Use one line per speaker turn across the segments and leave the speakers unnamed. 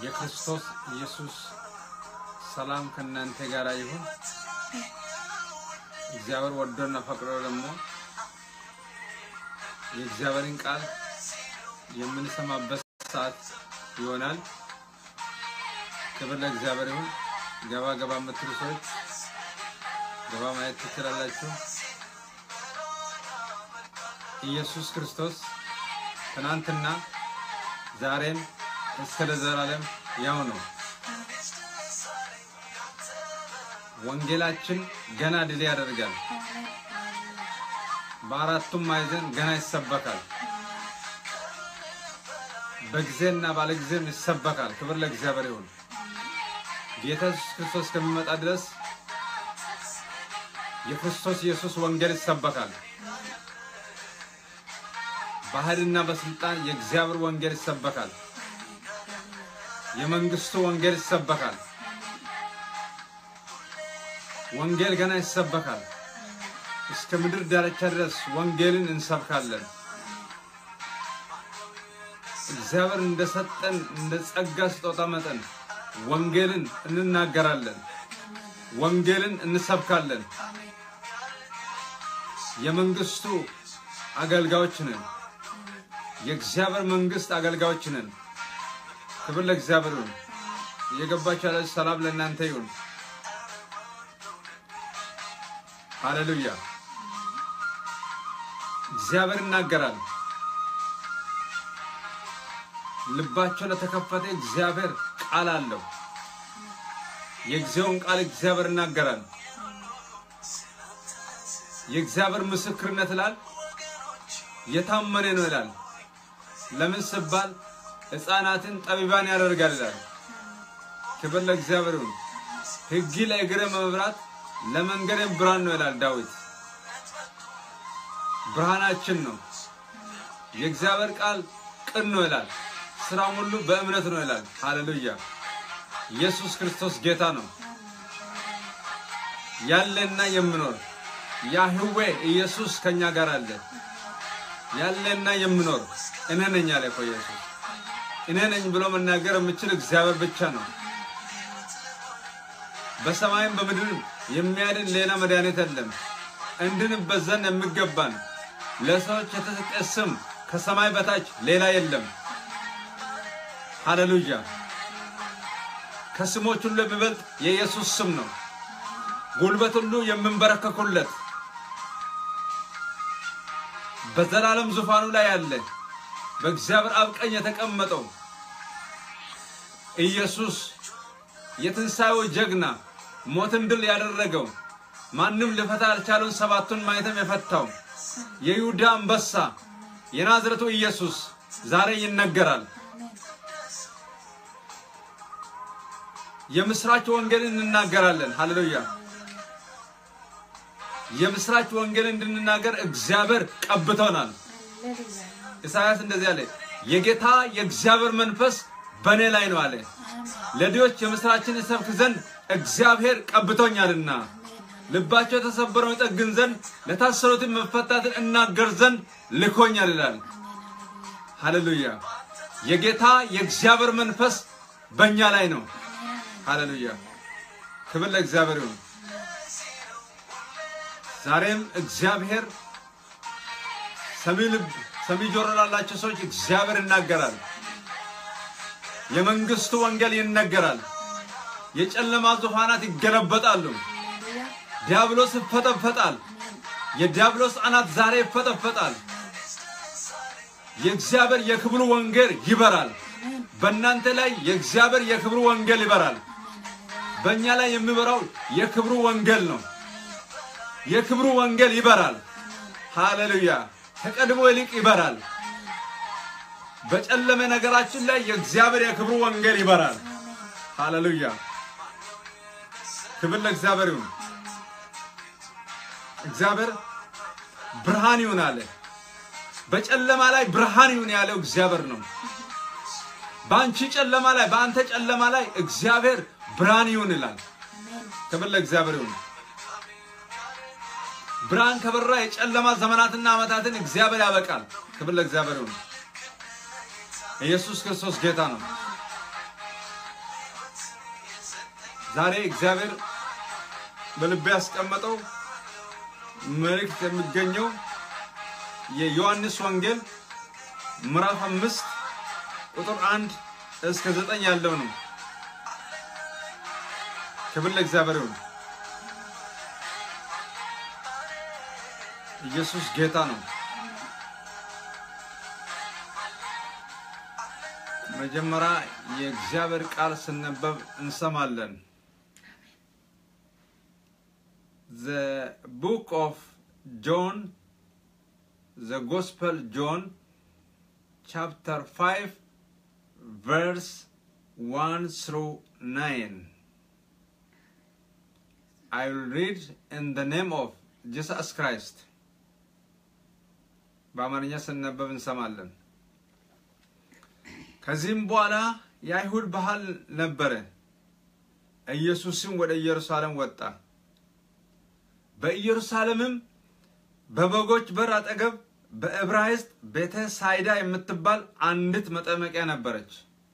የክርስቶስ ኢየሱስ ሰላም ከእናንተ ጋር ይሁን። እግዚአብሔር ወዶና ፈቅዶ ደግሞ የእግዚአብሔርን ቃል የምንሰማበት ሰዓት ይሆናል። ክብር ለእግዚአብሔር ይሁን። ገባ ገባ የምትሉ ሰዎች ገባ ማየት ትችላላችሁ። ኢየሱስ ክርስቶስ ትናንትና ዛሬም እስከ ለዘላለም ያው ነው። ወንጌላችን ገና ድል ያደርጋል። በአራቱም ማዕዘን ገና ይሰበካል። በጊዜና ባለጊዜም ይሰበካል። ክብር ለእግዚአብሔር ይሁን። ጌታ ኢየሱስ ክርስቶስ ከሚመጣ ድረስ የክርስቶስ ኢየሱስ ወንጌል ይሰበካል። በኃይልና በስልጣን የእግዚአብሔር ወንጌል ይሰበካል። የመንግስቱ ወንጌል ይሰበካል። ወንጌል ገና ይሰበካል። እስከ ምድር ዳርቻ ድረስ ወንጌልን እንሰብካለን። እግዚአብሔር እንደሰጠን እንደ ጸጋ ስጦታ መጠን ወንጌልን እንናገራለን። ወንጌልን እንሰብካለን። የመንግስቱ አገልጋዮች ነን። የእግዚአብሔር መንግስት አገልጋዮች ነን። ክብር ለእግዚአብሔር ይሁን። እየገባችሁ ያላችሁ ሰላም ለእናንተ ይሁን። ሃሌሉያ። እግዚአብሔር ይናገራል። ልባቸው ለተከፈተ እግዚአብሔር ቃል አለው። የጊዜውን ቃል እግዚአብሔር ይናገራል። የእግዚአብሔር ምስክርነት ይላል የታመነ ነው ይላል። ለምን ስባል ሕፃናትን ጠቢባን ያደርጋል ይላል። ክብር ለእግዚአብሔር ይሁን። ሕግ ለእግሬ መብራት ለመንገዴም ብርሃን ነው ይላል ዳዊት። ብርሃናችን ነው። የእግዚአብሔር ቃል ቅን ነው ይላል። ስራም ሁሉ በእምነት ነው ይላል። ሃሌሉያ! ኢየሱስ ክርስቶስ ጌታ ነው። ያለና የምኖር ያህዌ ኢየሱስ ከኛ ጋር አለ። ያለና የምኖር እኔ ነኝ አለ እኮ ኢየሱስ። እኔ ነኝ ብሎ መናገር የምችል እግዚአብሔር ብቻ ነው። በሰማይም በምድርም የሚያድን ሌላ መድኃኒት የለም። እንድንበት ዘንድ የሚገባን ለሰዎች የተሰጠ ስም ከሰማይ በታች ሌላ የለም። ሃሌሉያ! ከስሞች ሁሉ የሚበልጥ የኢየሱስ ስም ነው። ጉልበት ሁሉ የምንበረከኩለት በዘላለም ዙፋኑ ላይ ያለ በእግዚአብሔር አብ ቀኝ የተቀመጠው ኢየሱስ የትንሣኤው ጀግና ሞትን ድል ያደረገው ማንም ሊፈታ ያልቻለውን ሰባቱን ማኅተም የፈታው የይሁዳ አንበሳ የናዝረቱ ኢየሱስ ዛሬ ይነገራል። የምስራች ወንጌልን እንናገራለን። ሃሌሉያ! የምስራች ወንጌልን እንድንናገር እግዚአብሔር ቀብቶናል። ኢሳያስ እንደዚህ አለ፣ የጌታ የእግዚአብሔር መንፈስ በእኔ ላይ ነው አለ። ለድሆች የምስራችን እሰብክ ዘንድ እግዚአብሔር ቀብቶኛልና፣ ልባቸው የተሰበረውን ይጠግን ዘንድ ለታሰሩትን መፈታትን እናገር ዘንድ ልኮኛል ይላል። ሃሌሉያ! የጌታ የእግዚአብሔር መንፈስ በእኛ ላይ ነው። ሃሌሉያ! ክብር ለእግዚአብሔር ይሁን። ዛሬም እግዚአብሔር ሰሚ ልብ ሰሚ ጆሮ ላላቸው ሰዎች እግዚአብሔር ይናገራል። የመንግስቱ ወንጌል ይነገራል። የጨለማ ዙፋናት ይገለበጣሉ። ዲያብሎስ ይፈጠፈጣል። የዲያብሎስ አናት ዛሬ ይፈጠፈጣል። የእግዚአብሔር የክብሩ ወንጌል ይበራል። በእናንተ ላይ የእግዚአብሔር የክብሩ ወንጌል ይበራል። በእኛ ላይ የሚበራው የክብሩ ወንጌል ነው። የክብሩ ወንጌል ይበራል። ሃሌሉያ! ከቀድሞ ይልቅ ይበራል። በጨለመ ነገራችን ላይ የእግዚአብሔር የክብሩ ወንጌል ይበራል። ሃሌሉያ! ክብር ለእግዚአብሔር ይሁን። እግዚአብሔር ብርሃን ይሁን አለ። በጨለማ ላይ ብርሃን ይሁን ያለው እግዚአብሔር ነው። በአንቺ ጨለማ ላይ በአንተ ጨለማ ላይ እግዚአብሔር ብርሃን ይሁን ይላል። ክብር ለእግዚአብሔር ይሁን። ብርሃን ከበራ የጨለማ ዘመናትና ዓመታትን እግዚአብሔር ያበቃል። ክብር ለእግዚአብሔር ይሁን። ኢየሱስ ክርስቶስ ጌታ ነው። ዛሬ እግዚአብሔር በልቤ ያስቀመጠው መልእክት የሚገኘው የዮሐንስ ወንጌል ምዕራፍ አምስት ቁጥር አንድ እስከ ዘጠኝ ያለው ነው። ክብር ለእግዚአብሔር ይሁን። ኢየሱስ ጌታ ነው። መጀመሪያ የእግዚአብሔር ቃል ስነበብ እንሰማለን። The book of John, the Gospel John, chapter 5, verse 1 through 9. I will read in the name of Jesus Christ. በአማርኛ ስነበብ እንሰማለን። ከዚህም በኋላ የአይሁድ ባህል ነበረ። ኢየሱስም ወደ ኢየሩሳሌም ወጣ። በኢየሩሳሌምም በበጎች በር አጠገብ በዕብራይስጥ ቤተ ሳይዳ የምትባል አንዲት መጠመቂያ ነበረች።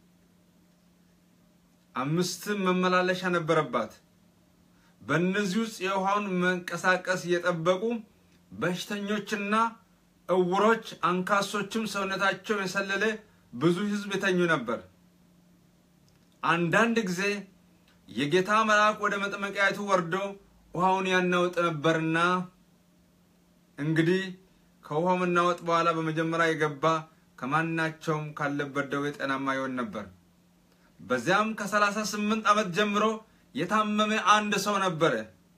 አምስትም መመላለሻ ነበረባት። በእነዚህ ውስጥ የውሃውን መንቀሳቀስ እየጠበቁ በሽተኞችና እውሮች፣ አንካሶችም ሰውነታቸው የሰለለ ብዙ ሕዝብ የተኙ ነበር። አንዳንድ ጊዜ የጌታ መልአክ ወደ መጠመቂያይቱ ወርዶ ውሃውን ያናውጥ ነበርና እንግዲህ ከውሃው መናወጥ በኋላ በመጀመሪያ የገባ ከማናቸውም ካለበት ደዌ ጤናማ ይሆን ነበር። በዚያም ከሰላሳ ስምንት ዓመት ጀምሮ የታመመ አንድ ሰው ነበረ።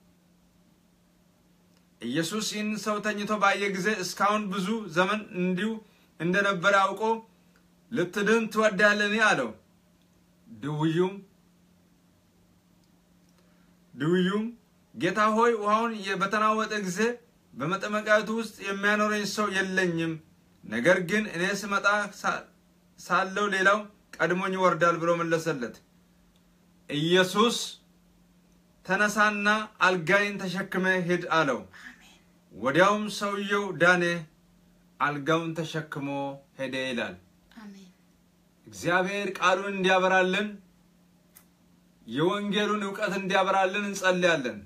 ኢየሱስ ይህን ሰው ተኝቶ ባየ ጊዜ እስካሁን ብዙ ዘመን እንዲሁ እንደነበረ አውቆ ልትድን ትወዳለህን? አለው። ድውዩም ድውዩም ጌታ ሆይ ውሃውን በተናወጠ ጊዜ በመጠመቂያቱ ውስጥ የሚያኖረኝ ሰው የለኝም፣ ነገር ግን እኔ ስመጣ ሳለው ሌላው ቀድሞኝ ይወርዳል ብሎ መለሰለት። ኢየሱስ ተነሳና አልጋይን ተሸክመ ሂድ አለው። ወዲያውም ሰውየው ዳነ፣ አልጋውን ተሸክሞ ሄደ ይላል። እግዚአብሔር ቃሉን እንዲያበራልን የወንጌሉን እውቀት እንዲያበራልን እንጸልያለን።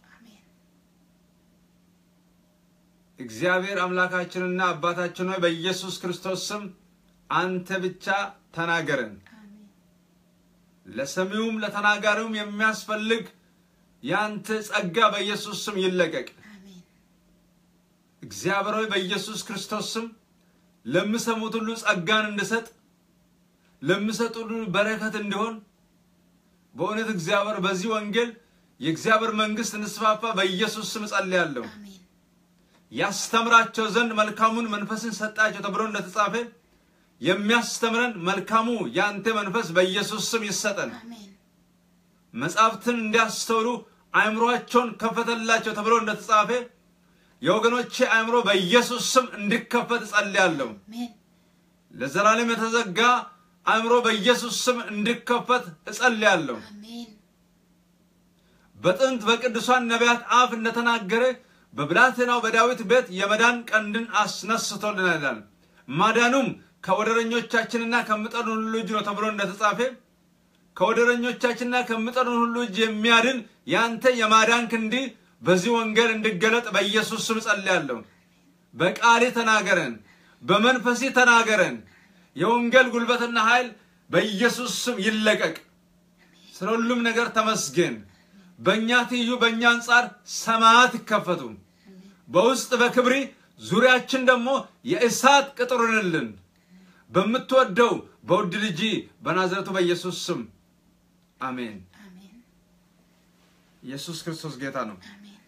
እግዚአብሔር አምላካችንና አባታችን ሆይ በኢየሱስ ክርስቶስ ስም አንተ ብቻ ተናገረን። ለሰሚውም ለተናጋሪውም የሚያስፈልግ የአንተ ጸጋ በኢየሱስ ስም ይለቀቅ። እግዚአብሔር ሆይ በኢየሱስ ክርስቶስ ስም ለሚሰሙት ሁሉ ጸጋን እንድሰጥ ለሚሰጡ ሁሉ በረከት እንዲሆን በእውነት እግዚአብሔር በዚህ ወንጌል የእግዚአብሔር መንግስት እንስፋፋ በኢየሱስ ስም ጸልያለሁ። ያስተምራቸው ዘንድ መልካሙን መንፈስን ሰጣቸው ተብሎ እንደተጻፈ የሚያስተምረን መልካሙ የአንተ መንፈስ በኢየሱስ ስም ይሰጠን። መጻሕፍትን እንዲያስተውሉ አእምሯቸውን ከፈተላቸው ተብሎ እንደተጻፈ የወገኖቼ አእምሮ በኢየሱስ ስም እንዲከፈት እጸልያለሁ። ለዘላለም የተዘጋ አእምሮ በኢየሱስ ስም እንዲከፈት እጸልያለሁ። በጥንት በቅዱሳን ነቢያት አፍ እንደተናገረ በብላቴናው በዳዊት ቤት የመዳን ቀንድን አስነስቶልናል። ማዳኑም ከወደረኞቻችንና ከሚጠሉን ሁሉ እጅ ነው ተብሎ እንደተጻፈ ከወደረኞቻችንና ከሚጠሉን ሁሉ እጅ የሚያድን ያንተ የማዳን ክንዲ በዚህ ወንጌል እንዲገለጥ በኢየሱስ ስም ጸልያለሁ። በቃሌ ተናገረን፣ በመንፈሴ ተናገረን። የወንጌል ጉልበትና ኃይል በኢየሱስ ስም ይለቀቅ። ስለ ሁሉም ነገር ተመስገን። በእኛ ትይዩ በእኛ አንጻር ሰማያት ይከፈቱ። በውስጥ በክብሪ ዙሪያችን ደግሞ የእሳት ቅጥሩንልን በምትወደው በውድ ልጅ በናዝረቱ በኢየሱስ ስም አሜን። ኢየሱስ ክርስቶስ ጌታ ነው።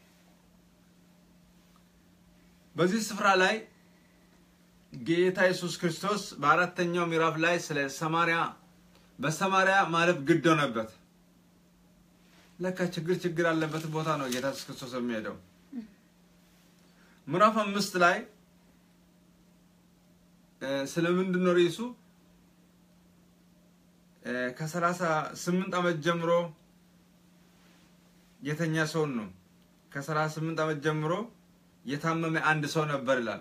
በዚህ ስፍራ ላይ ጌታ ኢየሱስ ክርስቶስ በአራተኛው ምዕራፍ ላይ ስለ ሰማርያ በሰማርያ ማለፍ ግድ ሆነበት። ለካ ችግር ችግር ያለበት ቦታ ነው ጌታ ኢየሱስ ክርስቶስ የሚሄደው። ምዕራፍ አምስት ላይ ስለምንድን ነው ርዕሱ? ከሰላሳ ስምንት ዓመት ጀምሮ የተኛ ሰውን ነው። ከሰላሳ ስምንት ዓመት ጀምሮ የታመመ አንድ ሰው ነበር ይላል።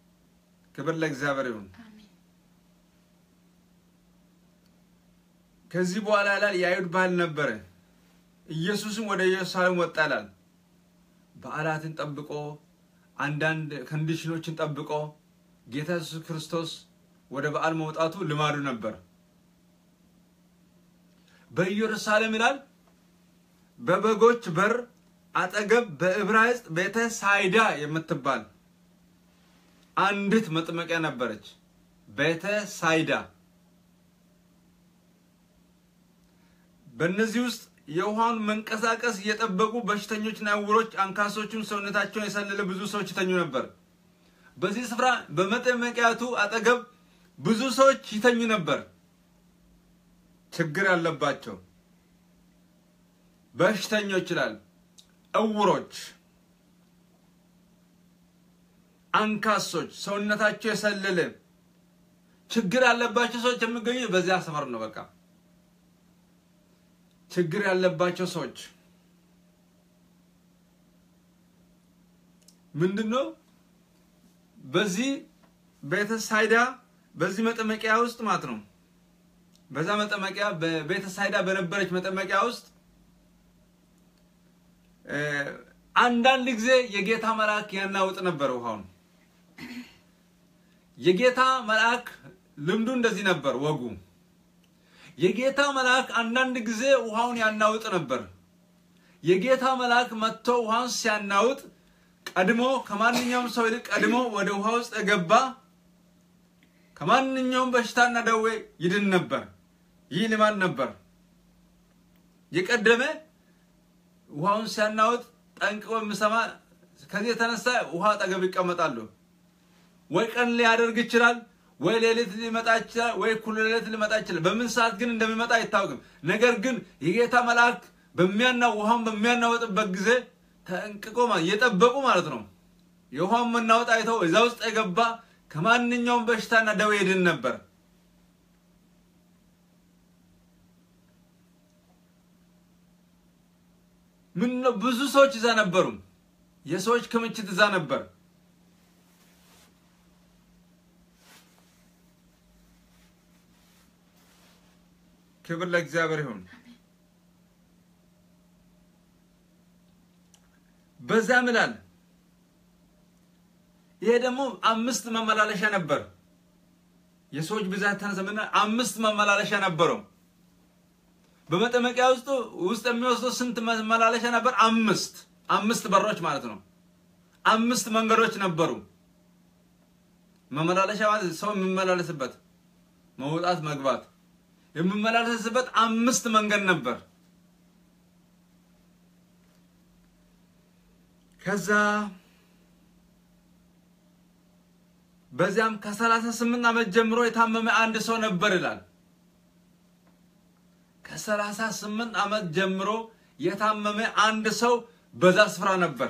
ክብር ለእግዚአብሔር ይሁን። ከዚህ በኋላ ይላል የአይሁድ ባህል ነበረ። ኢየሱስም ወደ ኢየሩሳሌም ወጣ ይላል። በዓላትን ጠብቆ አንዳንድ ኮንዲሽኖችን ጠብቆ ጌታ ኢየሱስ ክርስቶስ ወደ በዓል መውጣቱ ልማዱ ነበር። በኢየሩሳሌም ይላል በበጎች በር አጠገብ በዕብራይስጥ ቤተ ሳይዳ የምትባል አንዲት መጥመቂያ ነበረች። ቤተ ሳይዳ በእነዚህ ውስጥ የውሃውን መንቀሳቀስ እየጠበቁ በሽተኞችና ዕውሮች፣ አንካሶቹን ሰውነታቸውን የሰለለ ብዙ ሰዎች ይተኙ ነበር። በዚህ ስፍራ በመጠመቂያቱ አጠገብ ብዙ ሰዎች ይተኙ ነበር። ችግር ያለባቸው በሽተኞች ይላል፣ ዕውሮች፣ አንካሶች፣ ሰውነታቸው የሰለለ ችግር ያለባቸው ሰዎች የሚገኙ በዚያ ሰፈር ነው። በቃ ችግር ያለባቸው ሰዎች ምንድን ነው? በዚህ ቤተ ሳይዳ በዚህ መጠመቂያ ውስጥ ማለት ነው። በዛ መጠመቂያ በቤተ ሳይዳ በነበረች መጠመቂያ ውስጥ አንዳንድ ጊዜ የጌታ መልአክ ያናውጥ ነበር ውሃውን። የጌታ መልአክ ልምዱ እንደዚህ ነበር፣ ወጉ የጌታ መልአክ አንዳንድ ጊዜ ውሃውን ያናውጥ ነበር። የጌታ መልአክ መጥቶ ውሃውን ሲያናውጥ ቀድሞ ከማንኛውም ሰው ይልቅ ቀድሞ ወደ ውሃ ውስጥ የገባ ከማንኛውም በሽታና ደዌ ይድን ነበር። ይህ ልማድ ነበር። የቀደመ ውሃውን ሲያናውጥ ጠንቅቆ የሚሰማ ከዚህ የተነሳ ውሃ አጠገብ ይቀመጣሉ። ወይ ቀን ሊያደርግ ይችላል፣ ወይ ሌሊት ሊመጣ ይችላል፣ ወይ እኩለ ሌሊት ሊመጣ ይችላል። በምን ሰዓት ግን እንደሚመጣ አይታወቅም። ነገር ግን የጌታ መልአክ በሚያና ውሃውን በሚያናወጥበት ጊዜ ተንቅቆ እየጠበቁ ማለት ነው። የውሃውን መናወጥ አይተው እዛ ውስጥ የገባ ከማንኛውም በሽታና ደዌ ይድን ነበር። ምን ነው ብዙ ሰዎች እዛ ነበሩ። የሰዎች ክምችት እዛ ነበር። ክብር ለእግዚአብሔር ይሁን። በዛም ይላል ይሄ ደግሞ አምስት መመላለሻ ነበር። የሰዎች ብዛት ተነሰምና አምስት መመላለሻ ነበረው። በመጠመቂያ ውስጥ ውስጥ የሚወስደው ስንት መመላለሻ ነበር? አምስት አምስት በሮች ማለት ነው። አምስት መንገዶች ነበሩ። መመላለሻ ማለት ሰው የሚመላለስበት መውጣት መግባት የሚመላለስበት አምስት መንገድ ነበር። ከዛ በዚያም ከሰላሳ ስምንት ዓመት ጀምሮ የታመመ አንድ ሰው ነበር ይላል። ከሰላሳ ስምንት ዓመት ጀምሮ የታመመ አንድ ሰው በዛ ስፍራ ነበር።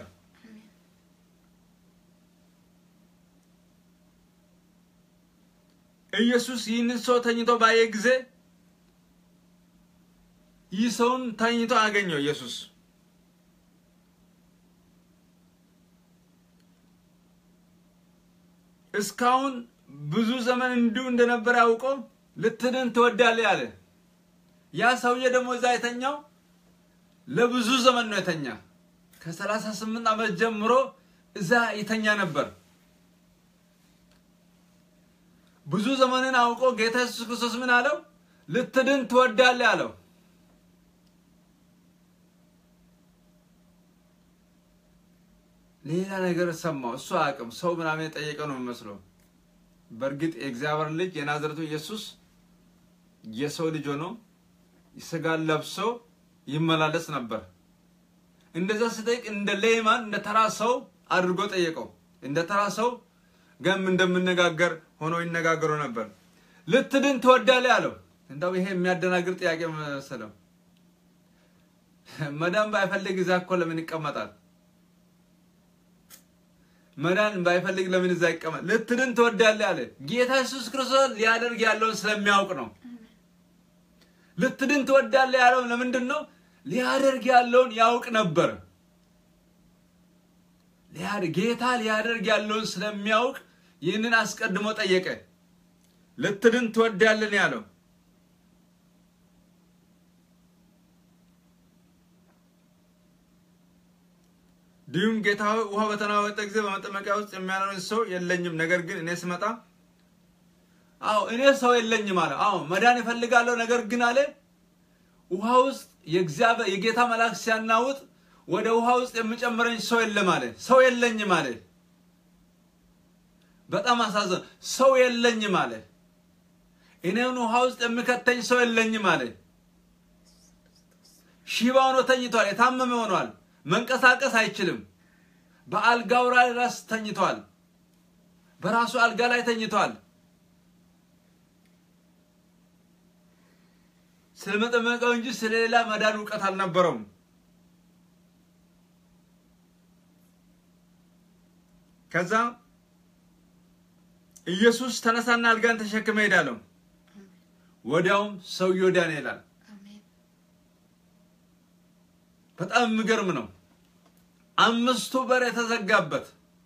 ኢየሱስ ይህንን ሰው ተኝቶ ባየ ጊዜ ይህ ሰውን ተኝቶ አገኘው። ኢየሱስ እስካሁን ብዙ ዘመን እንዲሁ እንደነበረ አውቆ ልትድን ትወዳለህ አለ። ያ ሰውዬ ደግሞ እዛ የተኛው ለብዙ ዘመን ነው የተኛ። ከሰላሳ ስምንት ዓመት ጀምሮ እዛ የተኛ ነበር። ብዙ ዘመንን አውቆ ጌታ ኢየሱስ ክርስቶስ ምን አለው? ልትድን ትወዳለህ አለው። ሌላ ነገር ሰማው። እሱ አያውቅም። ሰው ምናምን የጠየቀ ነው የሚመስለው። በእርግጥ የእግዚአብሔር ልጅ የናዝረቱ ኢየሱስ የሰው ልጅ ሆኖ ስጋን ለብሶ ይመላለስ ነበር። እንደዛ ሲጠይቅ እንደ ሌማን እንደ ተራ ሰው አድርጎ ጠየቀው። እንደ ተራ ሰው ገም እንደምነጋገር ሆኖ ይነጋገሩ ነበር። ልትድን ትወዳለህ አለው። እንደው ይሄ የሚያደናግር ጥያቄ መሰለው። መዳን ባይፈልግ እዛ እኮ ለምን ይቀመጣል? መዳን ባይፈልግ ለምን እዛ ይቀመጥ? ልትድን ትወዳለህ አለ። ጌታ ኢየሱስ ክርስቶስ ሊያደርግ ያለውን ስለሚያውቅ ነው። ልትድን ትወዳለህ ያለው ለምንድን ነው? ሊያደርግ ያለውን ያውቅ ነበር። ጌታ ሊያደርግ ያለውን ስለሚያውቅ ይህንን አስቀድሞ ጠየቀ። ልትድን ትወዳለህ ያለው እንዲሁም ጌታ ሆይ ውሃ በተናወጠ ጊዜ በመጠመቂያ ውስጥ የሚያኖረኝ ሰው የለኝም። ነገር ግን እኔ ስመጣ አዎ እኔ ሰው የለኝም አለ። አዎ መዳን እፈልጋለሁ፣ ነገር ግን አለ ውሃ ውስጥ የእግዚአብሔር የጌታ መልአክ ሲያናውጥ ወደ ውሃ ውስጥ የሚጨምረኝ ሰው የለም አለ። ሰው የለኝም አለ። በጣም አሳዘን። ሰው የለኝም አለ። እኔን ውሃ ውስጥ የሚከተኝ ሰው የለኝም አለ። ሽባ ሆኖ ተኝቷል። የታመመ ሆኗል። መንቀሳቀስ አይችልም። በአልጋው ላይ ራስ ተኝቷል። በራሱ አልጋ ላይ ተኝቷል። ስለመጠመቀው እንጂ ስለሌላ መዳን እውቀት አልነበረውም። ከዛ ኢየሱስ ተነሳና አልጋን ተሸክመ ሄዳለሁ። ወዲያውም ሰውየው ዳነ ይላል።
አሜን
በጣም የሚገርም ነው። አምስቱ በር የተዘጋበት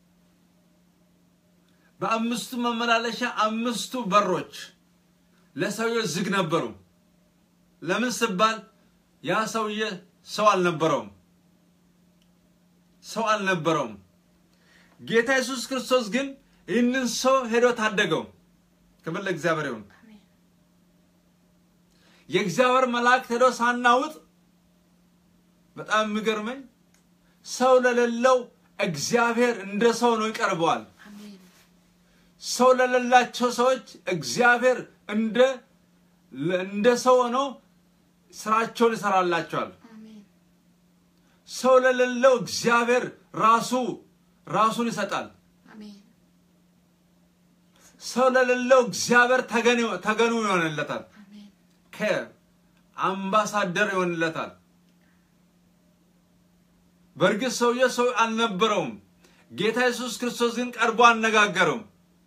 በአምስቱ መመላለሻ አምስቱ በሮች ለሰውየው ዝግ ነበሩ። ለምን ስባል ያ ሰውዬ ሰው አልነበረውም፣ ሰው አልነበረውም። ጌታ ኢየሱስ ክርስቶስ ግን ይህንን ሰው ሄዶ ታደገው። ክብር ለእግዚአብሔር ይሁን።
አሜን
የእግዚአብሔር መላእክት ሄዶ ሳናውጥ በጣም የሚገርመኝ ሰው ለሌለው እግዚአብሔር እንደ ሰው ነው ይቀርበዋል።
አሜን
ሰው ለሌላቸው ሰዎች እግዚአብሔር እንደ እንደ ሰው ሆኖ ስራቸውን ይሰራላቸዋል።
አሜን
ሰው ለሌለው እግዚአብሔር ራሱ ራሱን ይሰጣል።
አሜን
ሰው ለሌለው እግዚአብሔር ተገኑ ተገኑ ይሆንለታል።
አሜን
ከአምባሳደር ይሆንለታል። በእርግጥ ሰውዬ ሰው አልነበረውም። ጌታ ኢየሱስ ክርስቶስ ግን ቀርቦ አነጋገረው።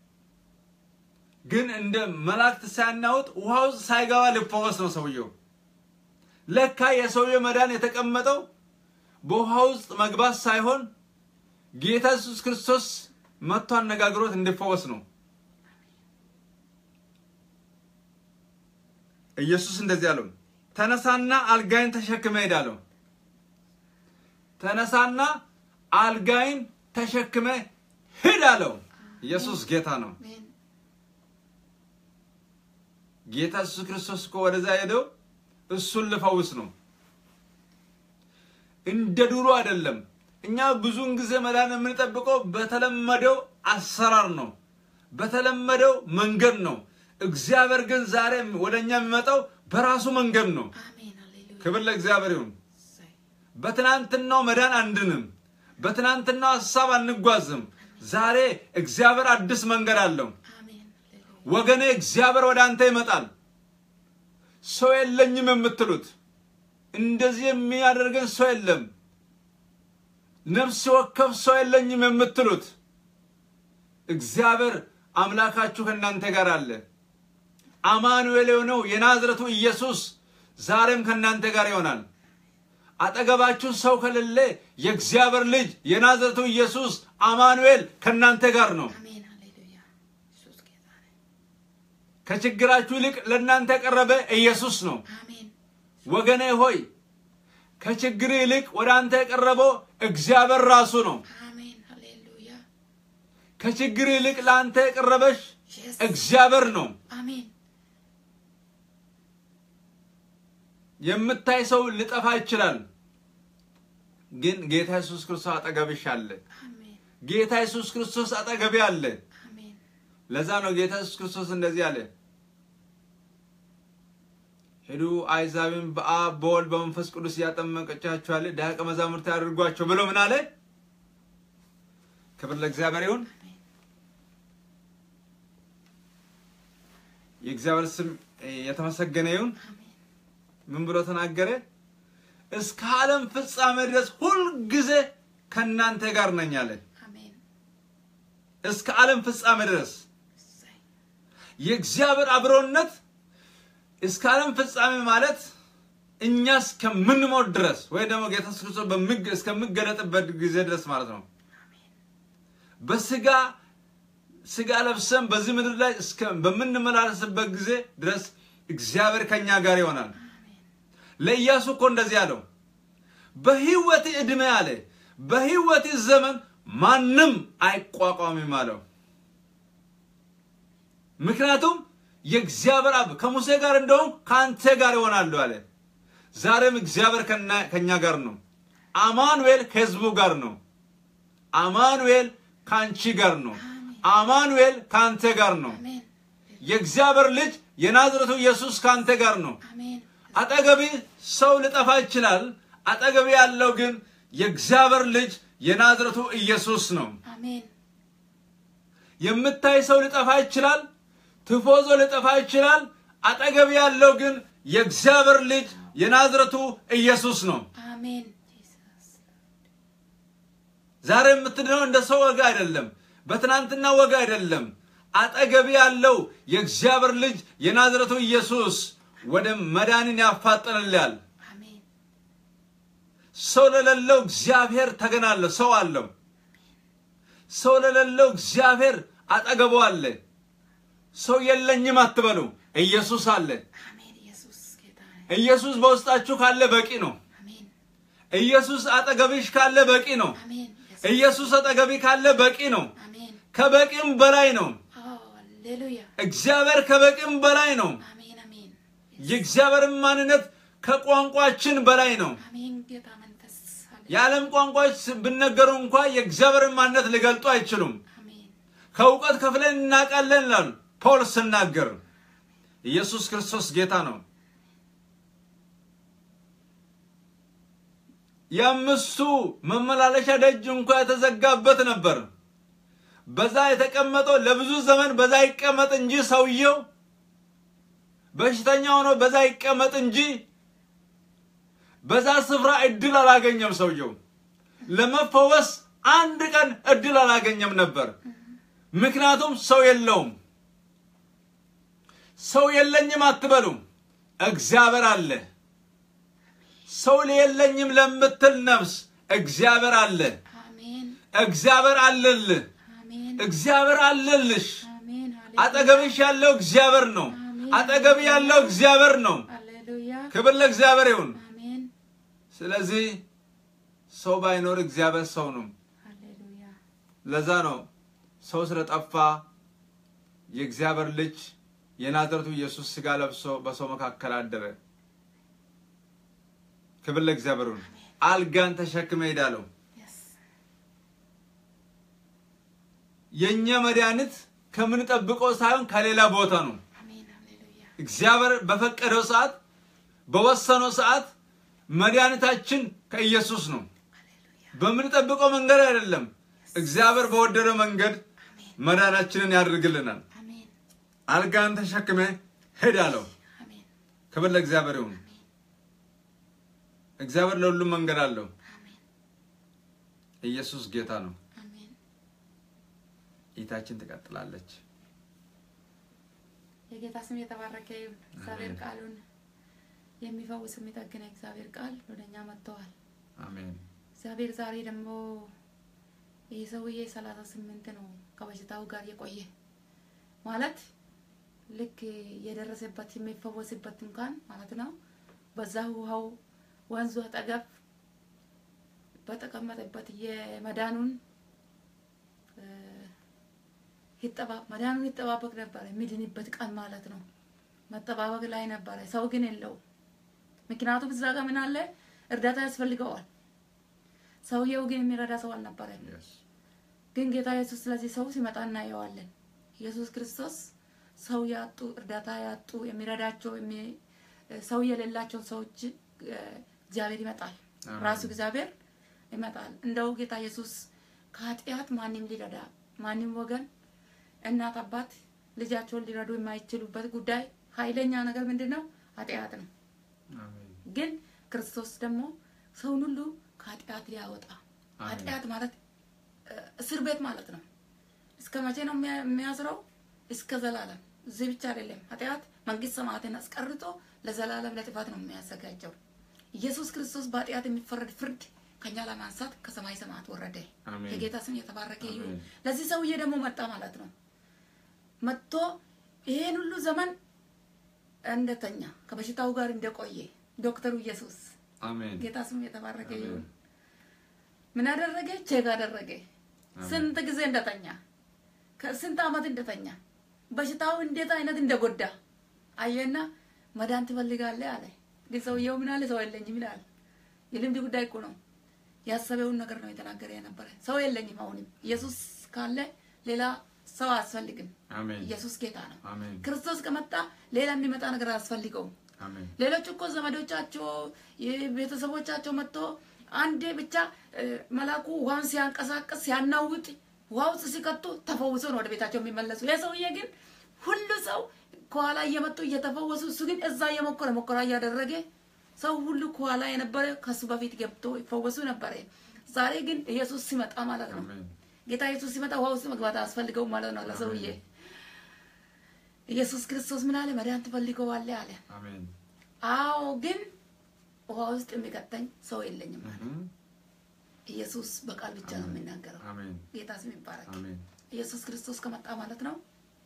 ግን እንደ መላእክት ሳያናውጥ ውሃ ውስጥ ሳይገባ ሊፈወስ ነው ሰውየው። ለካ የሰውየው መዳን የተቀመጠው በውሃ ውስጥ መግባት ሳይሆን ጌታ ኢየሱስ ክርስቶስ መጥቶ አነጋግሮት እንዲፈወስ ነው። ኢየሱስ እንደዚህ አለው፣ ተነሳና አልጋይን ተሸክመ ሂድ አለው። ተነሳና አልጋይን ተሸክመ ሂድ አለው። ኢየሱስ ጌታ ነው።
አሜን
ጌታ ኢየሱስ ክርስቶስ እኮ ወደዛ ሄደው እሱን ልፈውስ ነው። እንደ ድሮ አይደለም። እኛ ብዙውን ጊዜ መዳን የምንጠብቀው በተለመደው አሰራር ነው፣ በተለመደው መንገድ ነው። እግዚአብሔር ግን ዛሬ ወደ እኛ የሚመጣው በራሱ መንገድ ነው።
አሜን ሃሌሉያ
ክብር ለእግዚአብሔር ይሁን።
እሰይ
በትናንትናው መዳን አንድንም፣ በትናንትናው ሀሳብ አንጓዝም። ዛሬ እግዚአብሔር አዲስ መንገድ አለው።
አሜን ሃሌሉያ
ወገኔ እግዚአብሔር ወደ አንተ ይመጣል። ሰው የለኝም የምትሉት እንደዚህ የሚያደርገን ሰው የለም፣ ነፍስ ወከፍ ሰው የለኝም የምትሉት እግዚአብሔር አምላካችሁ ከእናንተ ጋር አለ። አማኑኤል የሆነው የናዝረቱ ኢየሱስ ዛሬም ከእናንተ ጋር ይሆናል። አጠገባችሁ ሰው ከሌለ የእግዚአብሔር ልጅ የናዝረቱ ኢየሱስ አማኑኤል ከእናንተ ጋር ነው።
አሜን ሃሌሉያ ኢየሱስ ጌታ ነው
ከችግራችሁ ይልቅ ለእናንተ የቀረበ ኢየሱስ ነው።
አሜን
ወገኔ ሆይ ከችግር ይልቅ ወደ አንተ የቀረበው እግዚአብሔር ራሱ ነው።
አሜን ሃሌሉያ
ከችግር ይልቅ ለአንተ የቀረበሽ
ኢየሱስ
እግዚአብሔር ነው።
አሜን
የምታይ ሰው ሊጠፋ ይችላል፣ ግን ጌታ ኢየሱስ ክርስቶስ አጠገብሽ አለ።
አሜን
ጌታ ኢየሱስ ክርስቶስ አጠገቤ አለ።
አሜን
ለዛ ነው ጌታ ኢየሱስ ክርስቶስ እንደዚህ አለ፣ ሄዱ አሕዛብን በአብ በወልድ በመንፈስ ቅዱስ እያጠመቀቻችኋል ደቀ መዛሙርት ያድርጓቸው ብሎ ምን አለ? ክብር ለእግዚአብሔር ይሁን።
አሜን
የእግዚአብሔር ስም የተመሰገነ ይሁን።
አሜን
ምን ብሎ ተናገረ? እስከ ዓለም ፍጻሜ ድረስ ሁልጊዜ ከእናንተ ጋር ነኝ አለ።
አሜን
እስከ ዓለም ፍጻሜ ድረስ
እሰይ
የእግዚአብሔር አብሮነት እስከ ዓለም ፍጻሜ ማለት እኛ እስከምንሞት ድረስ ወይ ደግሞ ጌታ ኢየሱስ ክርስቶስ በምግ- እስከሚገለጥበት ጊዜ ድረስ ማለት ነው።
አሜን
በስጋ ስጋ ለብሰን በዚህ ምድር ላይ እስከ በምንመላለስበት ጊዜ ድረስ እግዚአብሔር ከኛ ጋር ይሆናል።
አሜን
ለኢያሱ እኮ እንደዚህ አለው፣ በህይወት ዕድሜ አለ በህይወት ዘመን ማንም አይቋቋምም አለው። ምክንያቱም የእግዚአብሔር አብ ከሙሴ ጋር እንደውም ከአንተ ጋር ይሆናሉ አለ። ዛሬም እግዚአብሔር ከና- ከኛ ጋር ነው። አማኑኤል ከህዝቡ ጋር ነው። አማኑኤል ከአንቺ ጋር ነው። አማኑኤል ከአንተ ጋር ነው።
አሜን
የእግዚአብሔር ልጅ የናዝረቱ ኢየሱስ ከአንተ ጋር ነው።
አሜን
አጠገቢ ሰው ሊጠፋ ይችላል። አጠገቢ ያለው ግን የእግዚአብሔር ልጅ የናዝረቱ ኢየሱስ ነው።
አሜን
የምታይ ሰው ሊጠፋ ይችላል። ትፎዞ ሊጠፋ ይችላል። አጠገቢ ያለው ግን የእግዚአብሔር ልጅ የናዝረቱ ኢየሱስ ነው።
አሜን ጂሰስ
ዛሬ የምትድነው እንደ ሰው ወግ አይደለም፣ በትናንትና ወግ አይደለም። አጠገቢ ያለው የእግዚአብሔር ልጅ የናዝረቱ ኢየሱስ ወደ መዳንን ያፋጥንልያል።
አሜን
ሰው ለሌለው እግዚአብሔር ተገን አለው፣ ሰው አለው። ሰው ለሌለው እግዚአብሔር አጠገቡ አለ። ሰው የለኝም አትበሉ፣ ኢየሱስ አለ።
አሜን ኢየሱስ ጌታ ነው።
ኢየሱስ በውስጣችሁ ካለ በቂ ነው።
አሜን
ኢየሱስ አጠገብሽ ካለ በቂ ነው።
አሜን ኢየሱስ
ኢየሱስ አጠገቢ ካለ በቂ ነው።
አሜን
ከበቂም በላይ ነው።
ኦ ሃሌሉያ
እግዚአብሔር ከበቂም በላይ ነው።
አሜን አሜን
የእግዚአብሔርን ማንነት ከቋንቋችን በላይ ነው።
አሜን ጌታ መንፈስ ሃሌሉያ
የዓለም ቋንቋዎች ብነገሩ እንኳ የእግዚአብሔርን ማንነት ሊገልጡ አይችሉም።
አሜን
ከእውቀት ከፍለን እናውቃለን ይላል ፖል ስናገር። ኢየሱስ ክርስቶስ ጌታ ነው። የአምስቱ መመላለሻ ደጅ እንኳ የተዘጋበት ነበር። በዛ የተቀመጠው ለብዙ ዘመን በዛ ይቀመጥ እንጂ ሰውየው በሽተኛ ሆኖ በዛ ይቀመጥ እንጂ በዛ ስፍራ እድል አላገኘም። ሰውየው ለመፈወስ አንድ ቀን እድል አላገኘም ነበር። ምክንያቱም ሰው የለውም። ሰው የለኝም አትበሉም፣ እግዚአብሔር አለ። ሰው የለኝም ለምትል ነፍስ እግዚአብሔር አለ።
አሜን
እግዚአብሔር አለልህ።
አሜን
እግዚአብሔር አለልሽ።
አሜን ሃሌሉያ
አጠገብሽ ያለው እግዚአብሔር ነው። አጠገብ ያለው እግዚአብሔር ነው።
ሃሌሉያ
ክብር ለእግዚአብሔር ይሁን።
አሜን
ስለዚህ ሰው ባይኖር እግዚአብሔር ሰው ነው።
ሃሌሉያ
ለዛ ነው ሰው ስለጠፋ የእግዚአብሔር ልጅ የናዝረቱ ኢየሱስ ስጋ ለብሶ በሰው መካከል አደረ። ክብር ለእግዚአብሔር ይሁን። አልጋን ተሸክመ ሄዳለሁ።
የስ
የእኛ መድኃኒት ከምንጠብቀው ሳይሆን ከሌላ ቦታ ነው።
አሜን ሃሌሉያ
እግዚአብሔር በፈቀደው ሰዓት በወሰነው ሰዓት መድኃኒታችን ከኢየሱስ ነው።
ሃሌሉያ
በምንጠብቀው መንገድ አይደለም። እግዚአብሔር በወደደው መንገድ
አሜን
መዳናችንን ያደርግልናል።
አሜን
አልጋን ተሸክመ ሄዳለሁ።
አሜን
ክብር ለእግዚአብሔር ይሁን። እግዚአብሔር ለሁሉም መንገድ አለው።
አሜን
ኢየሱስ ጌታ ነው።
አሜን
እይታችን ትቀጥላለች።
የጌታ ስም የተባረከ ይሁን። እግዚአብሔር
አሜን።
ቃሉን የሚፈውስ የሚጠግን እግዚአብሔር ቃል ወደኛ መጥተዋል።
አሜን።
እግዚአብሔር ዛሬ ደግሞ ይህ ሰውዬ ሰላሳ ስምንት ነው ከበሽታው ጋር የቆየ ማለት ልክ የደረሰበት የሚፈወስበት እንኳን ማለት ነው። በዛ ውሃው ወንዙ አጠገብ በተቀመጠበት የመዳኑን እ፣ ይጠባ- መዳኑን ይጠባበቅ ነበረ። የሚድንበት ቀን ማለት ነው። መጠባበቅ ላይ ነበረ። ሰው ግን የለውም። ምክንያቱም እዛ ጋር ምን አለ? እርዳታ ያስፈልገዋል። ሰውየው ግን የሚረዳ ሰው አልነበረም።
Yes.
ግን ጌታ ኢየሱስ ስለዚህ ሰው ሲመጣ እናየዋለን። ኢየሱስ ክርስቶስ ሰው ያጡ እርዳታ ያጡ የሚረዳቸው የሚ- ሰው የሌላቸው ሰዎች እ፣ እግዚአብሔር ይመጣል።
አሜን።
ራሱ እግዚአብሔር ይመጣል። እንደው ጌታ ኢየሱስ ከኃጢአት ማንም ሊረዳ ማንም ወገን እናት አባት ልጃቸውን ሊረዱ የማይችሉበት ጉዳይ ኃይለኛ ነገር ምንድን ነው? ኃጢአት ነው።
አሜን።
ግን ክርስቶስ ደግሞ ሰውን ሁሉ ከኃጢአት ሊያወጣ
አሜን።
ኃጢአት ማለት እ፣ እስር ቤት ማለት ነው። እስከ መቼ ነው የሚያ- የሚያስረው? እስከ ዘላለም። እዚህ ብቻ አይደለም። ኃጢአት መንግስት ሰማያትን አስቀርቶ ለዘላለም ለጥፋት ነው የሚያዘጋጀው። ኢየሱስ ክርስቶስ በኃጢአት የሚፈረድ ፍርድ ከኛ ለማንሳት ከሰማይ ሰማያት ወረደ።
አሜን።
የጌታ ስም የተባረከ ይሁን።
አሜን።
ለዚህ ሰውዬ ደግሞ መጣ ማለት ነው። መጥቶ ይሄን ሁሉ ዘመን እንደተኛ ከበሽታው ጋር እንደቆየ ዶክተሩ ኢየሱስ
አሜን።
ጌታ ስም የተባረከ
አሜን።
ይሁን። ምን አደረገ? ቼክ አደረገ። ስንት ጊዜ እንደተኛ ከስንት ዓመት እንደተኛ በሽታው እንዴት አይነት እንደጎዳ አየና መዳን ትፈልጋለህ አለ። ግን ሰውየው ምን አለ? ሰው የለኝም ይላል። የልምድ ጉዳይ እኮ ነው። ያሰበውን ነገር ነው የተናገረ የነበረ። ሰው የለኝም። አሁንም ኢየሱስ ካለ ሌላ ሰው አያስፈልግም።
አሜን
ኢየሱስ ጌታ ነው።
አሜን
ክርስቶስ ከመጣ ሌላ የሚመጣ ነገር አያስፈልገውም።
አሜን
ሌሎች እኮ ዘመዶቻቸው ቤተሰቦቻቸው መጥቶ አንዴ ብቻ እ፣ መልአኩ ውሃውን ሲያንቀሳቀስ ሲያናውጥ ውሃ ውስጥ ሲቀጡ ተፈውሶ ነው ወደ ቤታቸው የሚመለሱ። ይህ ሰውዬ ግን ሁሉ ሰው ከኋላ እየመጡ እየተፈወሱ፣ እሱ ግን እዛ እየሞከረ ሞከራ እያደረገ ሰው ሁሉ ከኋላ የነበረ ከሱ በፊት ገብቶ ይፈወሱ ነበረ። ዛሬ ግን ኢየሱስ ሲመጣ ማለት ነው
አሜን
ጌታ ኢየሱስ ሲመጣ ውሃ ውስጥ መግባት አያስፈልገውም ማለት ነው ለሰውዬ። ኢየሱስ ክርስቶስ ምን አለ? መዳን ትፈልገዋለህ አለ።
አሜን
አዎ ግን ውሃ ውስጥ የሚቀጠኝ ሰው የለኝም አለ።
እህ፣
ኢየሱስ በቃል ብቻ ነው የሚናገረው።
አሜን
ጌታ ስም ይባረክ።
አሜን
ኢየሱስ ክርስቶስ ከመጣ ማለት ነው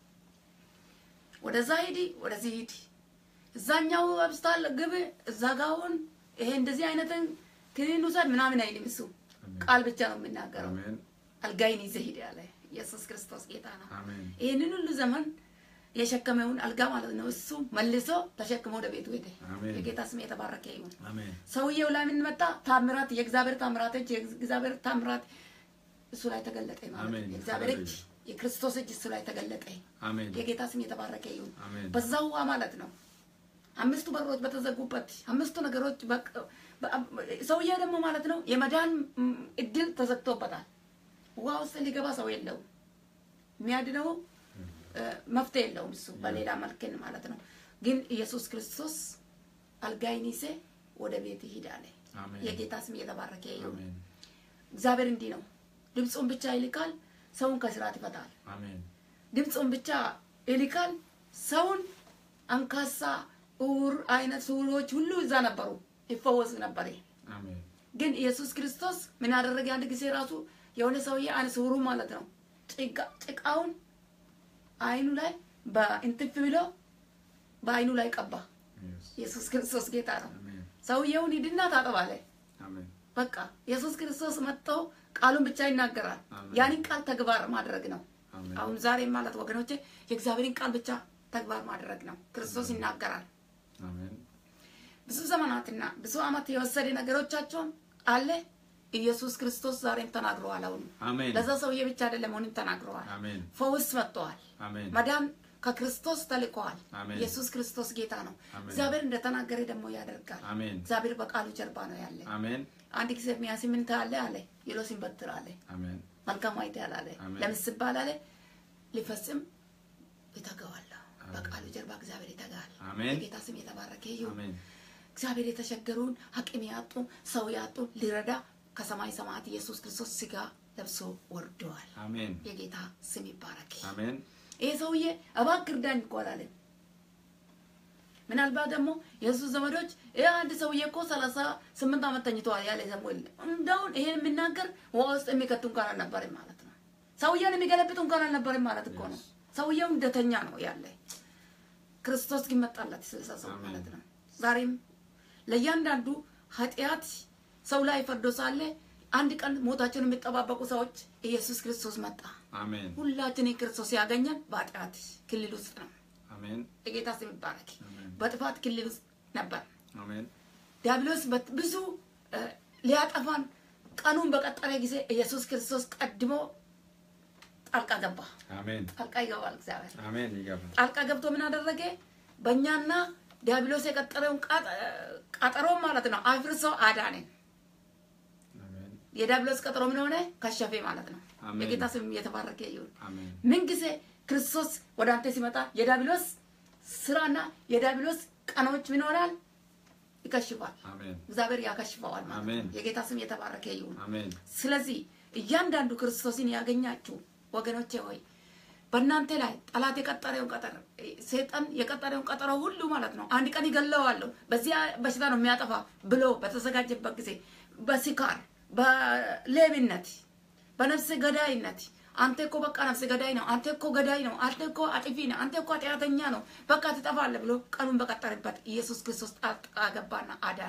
ወደዛ ሂዲ፣ ወደዚህ ሂዲ፣ እዛኛው አብስታል ግብ፣ እዛ ጋውን ይሄ እንደዚህ አይነትን ክኒን ውሰድ ምናምን አይልም። እሱ
አሜን
ቃል ብቻ ነው የሚናገረው።
አሜን
አልጋይን ይዘህ ሂድ ያለ ኢየሱስ ክርስቶስ ጌታ ነው።
አሜን
ይህንን ሁሉ ዘመን የሸከመውን አልጋ ማለት ነው እሱ መልሶ ተሸክሞ ወደ ቤቱ ሄደ።
አሜን።
የጌታ ስም የተባረከ ይሁን።
አሜን
ሰውየው ላይ ምን መጣ? ታምራት፣ የእግዚአብሔር ታምራቶች፣ የእግዚአብሔር ታምራት እሱ ላይ ተገለጠ ማለት
አሜን።
ነው። የእግዚአብሔር እጅ፣ የክርስቶስ እጅ እሱ ላይ ተገለጠ።
አሜን
የጌታ ስም የተባረከ ይሁን።
አሜን
በዛው ውሃ ማለት ነው አምስቱ በሮች በተዘጉበት አምስቱ ነገሮች በቅ- በ- ሰውየው ደግሞ ማለት ነው የመዳን ም, እድል ተዘግቶበታል። ውሃ ውስጥ ሊገባ ሰው የለውም። የሚያድነው እ፣ መፍትሄ የለውም እሱ በሌላ መልክን ማለት ነው። ግን ኢየሱስ ክርስቶስ አልጋይን ይዘህ ወደ ቤት ሂድ አለ።
አሜን
የጌታ ስም የተባረከ ይሁን።
አሜን
እግዚአብሔር እንዲህ ነው፣ ድምፁን ብቻ ይልካል፣ ሰውን ከስራት ይፈታል።
አሜን
ድምፁን ብቻ ይልካል። ሰውን አንካሳ፣ እውር አይነት ስውሮች ሁሉ እዛ ነበሩ፣ ይፈወሱ ነበር።
አሜን
ግን ኢየሱስ ክርስቶስ ምን አደረገ? አንድ ጊዜ ራሱ የሆነ ሰውዬ አይነ ስውሩ ማለት ነው ጭቃ- ጭቃውን አይኑ ላይ በእንትፍ ብሎ በአይኑ ላይ ቀባ።
Yes.
ኢየሱስ ክርስቶስ ጌታ ነው።
አሜን
ሰውየውን ሂድና ታጠብ አለ።
አሜን
በቃ ኢየሱስ ክርስቶስ መጥቶ ቃሉን ብቻ ይናገራል።
አሜን።
ያንን ቃል ተግባር ማድረግ ነው።
አሜን
አሁን ዛሬ ማለት ወገኖቼ የእግዚአብሔርን ቃል ብቻ ተግባር ማድረግ ነው። ክርስቶስ ይናገራል።
አሜን
ብዙ ዘመናትና ብዙ ዓመት የወሰደ ነገሮቻቸውን አለ ኢየሱስ ክርስቶስ ዛሬም ተናግረዋል። አሁን
አሜን
ለዛ ሰውዬ ብቻ አይደለም፣ አሁንም ተናግረዋል።
አሜን
ፈውስ መጥተዋል።
አሜን
መዳን ከክርስቶስ ተልከዋል።
አሜን።
ኢየሱስ ክርስቶስ ጌታ ነው።
አሜን።
እግዚአብሔር እንደተናገረ ደግሞ ያደርጋል።
አሜን
እግዚአብሔር በቃሉ ጀርባ ነው ያለ።
አሜን
አንድ ጊዜ ሚያሲ ምን ታያለ አለ የሎሲን በትር አለ
አሜን
መልካም አይተሃል አለ
አሜን።
ለምስባል አለ ሊፈጽም ይተጋዋለሁ።
አሜን።
በቃሉ ጀርባ እግዚአብሔር ይተጋል።
አሜን።
የጌታ ስም የተባረከ ይሁን።
አሜን
እግዚአብሔር የተቸገሩን አቅም ያጡ ሰው ያጡ ሊረዳ ከሰማይ ሰማያት ኢየሱስ ክርስቶስ ስጋ ለብሶ ወርደዋል።
አሜን
የጌታ ስም ይባረክ።
አሜን
ይሄ ሰውዬ እባክህ እርዳኝ እኮ አላለም። ምናልባት ደግሞ የኢየሱስ ዘመዶች ይህ አንድ ሰውዬ እኮ ሰላሳ ስምንት ዓመት ተኝተዋል ያለ ሰሙኤል እንደውን ይሄን የሚናገር ውሃ ውስጥ የሚከቱ እንኳን አልነበርም ማለት ነው። ሰውዬውን የሚገለብጡ እንኳን አልነበርም ማለት እኮ ነው። ሰውየው እንደተኛ ነው ያለ። ክርስቶስ ግን መጣላት ስልሳ ሰው
አሜን።
ማለት ነው። ዛሬም ለእያንዳንዱ ኃጢአት ሰው ላይ ፈርዶ ሳለ አንድ ቀን ሞታቸውን የሚጠባበቁ ሰዎች ኢየሱስ ክርስቶስ መጣ።
አሜን
ሁላችንን ክርስቶስ ያገኘን በኃጢአት ክልል ውስጥ ነው።
አሜን
የጌታ ስም ይባረክ።
አሜን
በጥፋት ክልል ውስጥ ነበር።
አሜን
ዲያብሎስ በት- ብዙ እ፣ ሊያጠፋን ቀኑን በቀጠረ ጊዜ ኢየሱስ ክርስቶስ ቀድሞ ጣልቃ ገባ።
አሜን
ጣልቃ ይገባል እግዚአብሔር።
አሜን ይገባል
ጣልቃ ገብቶ ምን አደረገ? በእኛና ዲያብሎስ የቀጠረውን ቃጠ- ቀጠሮ ማለት ነው አፍርሶ አዳነን።
አሜን
የዲያብሎስ ቀጠሮ ምን ሆነ? ከሸፌ ማለት ነው።
አሜን።
የጌታ ስም የተባረከ ይሁን።
አሜን
ምን ጊዜ ክርስቶስ ወደ አንተ ሲመጣ የዲያብሎስ ስራና የዲያብሎስ ቀኖች ምን ይሆናል? ይከሽፋል።
አሜን
እግዚአብሔር ያከሽፈዋል ማለት
አሜን።
ነው። የጌታ ስም የተባረከ ይሁን።
አሜን
ስለዚህ እያንዳንዱ ክርስቶስን ያገኛችሁ ወገኖቼ ሆይ በእናንተ ላይ ጠላት የቀጠረውን ቀጠር ሰይጣን የቀጠረውን ቀጠሮ ሁሉ ማለት ነው አንድ ቀን ይገለዋለሁ በዚያ በሽታ ነው የሚያጠፋ ብሎ በተዘጋጀበት ጊዜ በስካር በሌብነት በነፍስ ገዳይነት አንተ እኮ በቃ ነፍስ ገዳይ ነው፣ አንተ እኮ ገዳይ ነው፣ አንተ እኮ አጥፊ ነው፣ አንተ እኮ ኃጢአተኛ ነው፣ በቃ ትጠፋለህ ብሎ ቀኑን በቀጠረበት ኢየሱስ ክርስቶስ ጣልቃ ገባና አዳነ።